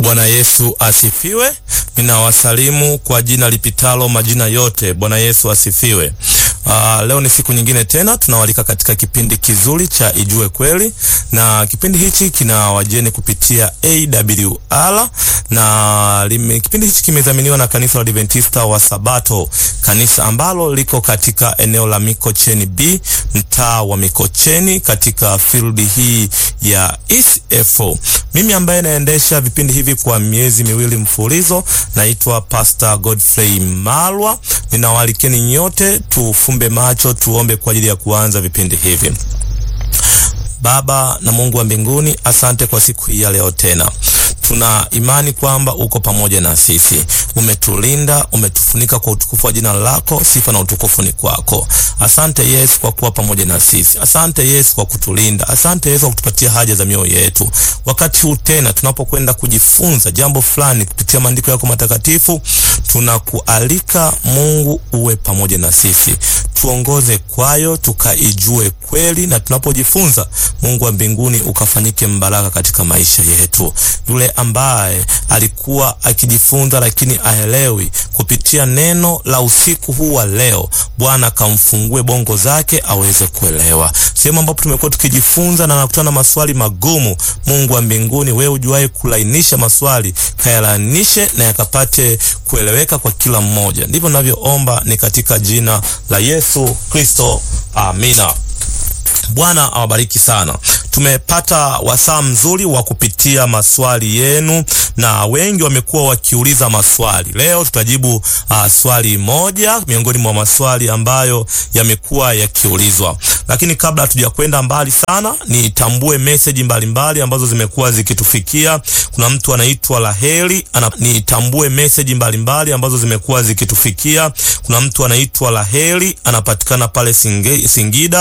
Bwana Yesu asifiwe. Ninawasalimu kwa jina lipitalo majina yote. Bwana Yesu asifiwe. Uh, leo ni siku nyingine tena tunawalika katika kipindi kizuri cha Ijue Kweli, na kipindi hichi kina wajeni kupitia AWR na lime, kipindi hichi kimedhaminiwa na kanisa la Adventista wa Sabato, kanisa ambalo liko katika eneo la Mikocheni B, mtaa wa Mikocheni katika field hii ya ECFO. Mimi ambaye naendesha vipindi hivi kwa miezi miwili mfululizo naitwa Pastor Godfrey Malwa. Ninawalikeni nyote tufumbe macho tuombe kwa ajili ya kuanza vipindi hivi. Baba na Mungu wa mbinguni, asante kwa siku hii ya leo tena tuna imani kwamba uko pamoja na sisi, umetulinda, umetufunika kwa utukufu wa jina lako. Sifa na utukufu ni kwako. Asante Yesu kwa kuwa pamoja na sisi. Asante Yesu kwa kutulinda. Asante Yesu kwa kutupatia haja za mioyo yetu. Wakati huu tena tunapokwenda kujifunza jambo fulani kupitia maandiko yako matakatifu, tunakualika Mungu uwe pamoja na sisi, tuongoze kwayo, tukaijue kweli, na tunapojifunza Mungu wa mbinguni ukafanyike mbaraka katika maisha yetu. Yule ambaye alikuwa akijifunza lakini aelewi, kupitia neno la usiku huu wa leo, Bwana kamfungue bongo zake aweze kuelewa. Sehemu ambapo tumekuwa tukijifunza na nakutana na maswali magumu, Mungu wa mbinguni, wewe ujuaye kulainisha maswali, kayalainishe na yakapate kueleweka kwa kila mmoja. Ndivyo ninavyoomba, ni katika jina la Yesu Kristo, amina. Bwana awabariki sana. Tumepata wasaa mzuri wa kupitia maswali yenu, na wengi wamekuwa wakiuliza maswali. Leo tutajibu uh, swali moja miongoni mwa maswali ambayo yamekuwa yakiulizwa, lakini kabla hatujakwenda mbali sana, nitambue meseji mbalimbali ambazo zimekuwa zikitufikia. Kuna mtu anaitwa Laheli ana, nitambue meseji mbalimbali ambazo zimekuwa zikitufikia. Kuna mtu anaitwa Laheli anapatikana pale Singe, Singida